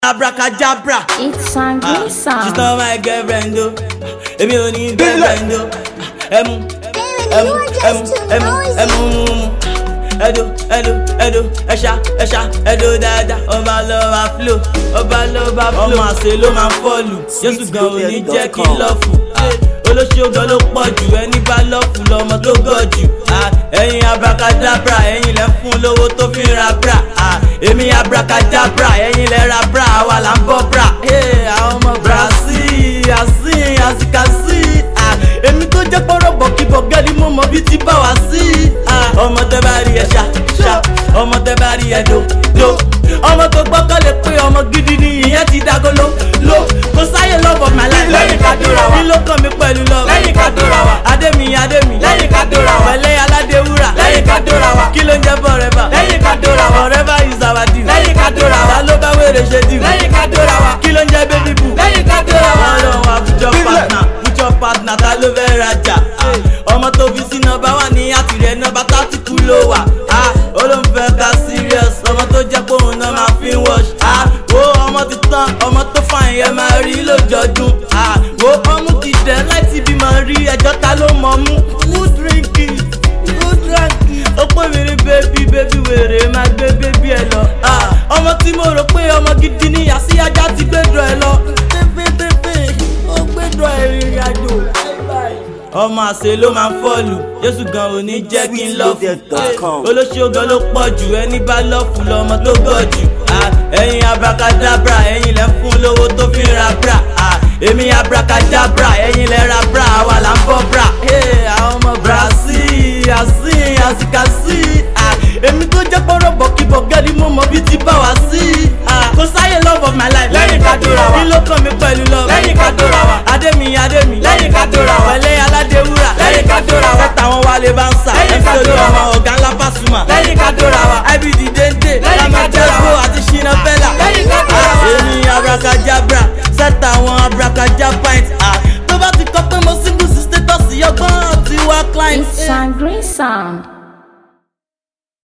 abracadabra. It's Sangre She's Sound. not my girlfriend o. Èmi ò ní girlfriend o. Ẹmu ẹmu ẹmu ẹmu ẹmu mu mu. Ẹdo ẹdo ẹdo ẹṣa ẹṣa ẹdo dáadáa. Ọba lọ́ba flow ọba lọ́ba flow. Ọmọ àṣẹ ló máa ń fọ́ọ̀lù. Jésù gan ò ní jẹ́ kí n lọ́ọ̀fù. Olóṣèlú gan ló pọ̀ jù ẹni bá lọ́ọ̀fù lọ́mọ tó gọ̀ jù. Ah, Ẹ̀yin abracadabra ẹ̀yin lẹ́ ń fún lówó tó fi ń ra bra. Ah, Èmi abracadabra ẹ̀yin lẹ́ ra bra àwa là ń bọ́ bra. Hey, Àwọn ọmọ Brazil àsìn àsìkàsì. Ah, Èmi tó jẹ́ pọ́rọ̀ bọ̀kíbọ̀ gẹ́lí mo mọ bí ti bá wá sí. Ah, Ọmọ tẹ bá rí ẹ ṣá ṣá ọmọ tẹ bá rí ẹ do do. Ọmọ tó gbọ́kàn lè pé ọmọ gidi ni ìyẹn ti dágolo lo. Kò sáyé love of my life lẹ́yìn ká dóra wa. Kí ló kàn mí pẹ̀lú lọ? Lẹ́yìn ká dóra wa. Adémi Adémi. Lẹ́yìn ká dóra wa. Pẹ̀lẹ́ Aládéwúrà. Lẹ́yìn ká dóra wa. Kí ló ń jẹ́ forever? Lẹ́yìn ká dóra wa. Forever is our deal. Lẹ́yìn ká dóra wa. Ta ló bá wèrè ṣe deal? lẹ́yìn ká dóra wa. Kí ló ń jẹ́ baby boo? lẹ́yìn ká dóra wa. Ọlọ́run wa future partner future partner ta ló fẹ́ rajà? Ah, Ọmọ tó fi sí nọmba wà ní àtìrẹ nọmba tààtì kú ló wà. Ah, Olóńfẹ́ ká serious ọmọ tó jẹ́ pé òun náà máa fi ń wash. Ah, Wo ọmọ ti tán ọmọ tó fàìn yẹn máa rí lójoojúm. Ah, Wo ọmú ti dẹ̀ láti bí máa rí ẹjọ́ ta ló mọ̀ mú. Who drink it? Who drank it? Ó pè mí ní bébí bébí wèrè máa gbé bébí ẹ lọ. Ah, Ọmọ tí mo rò pé ọmọ gidi ni àsí ajá ti gbẹ́dọ̀ ẹ lọ. Tẹ́fẹ́tẹ́fẹ́ ó gbẹ́dọ̀ ẹ rìnrìn àjò. Ọmọ àṣẹ ló máa ń fọ́ọ̀lù, Jésù gan ò ní jẹ́ kí n lọ́ọ̀fù. Sweetloaded.com. Olóṣèlú gan ló pọ̀ jù, ẹni bá lọ́ọ̀fù lọ́mọ tó gọ̀ jù. Ah, Ẹ̀yin abracadabra, ẹ̀yin lẹ́ ń fún lówó tó fi ń ra bra. Ah, Èmi abracadabra, ẹ̀yin lẹ́ ra bra, àwa là ń bọ́ bra. Hey, Àwọn ọmọ Brazil, àsìn, àsìkàsì. Ah, Èmi tó jẹ́ pọ́rọ̀ bọ̀kíbọ̀ gẹ́lí mo mọ bí ti bá wá sí. Ah, Kò sáyé love of my life. Lẹ́yìn ká dóra wa. Kí ló kàn mí pẹ̀lú love? lẹ́yìn ká dóra wa. Adémi Adémi. Lẹ́yìn ká dóra wa. Pẹ̀lẹ́ Aládéwúrà. Lẹ́yìn ká dóra wa. Táwọn wálé bá ń sà. Lẹ́yìn ká MC dóra wa. Olúọmọ ọ̀gá ńlá Pasuma. lẹ́yìn ká dóra wa. IBD Dende. Lẹ́yìn ká dóra wa. Lamẹ́tẹ́kọ̀ àti Ṣínà Bẹ́là. Lẹ́yìn ká dóra wa. Èmi abracadabra. Sẹ́tà àwọn abracadabint. Ah, Tó bá ti kọ́ pé mo single sí status ọgbọ́n ti wá client. It's Sangre Sound.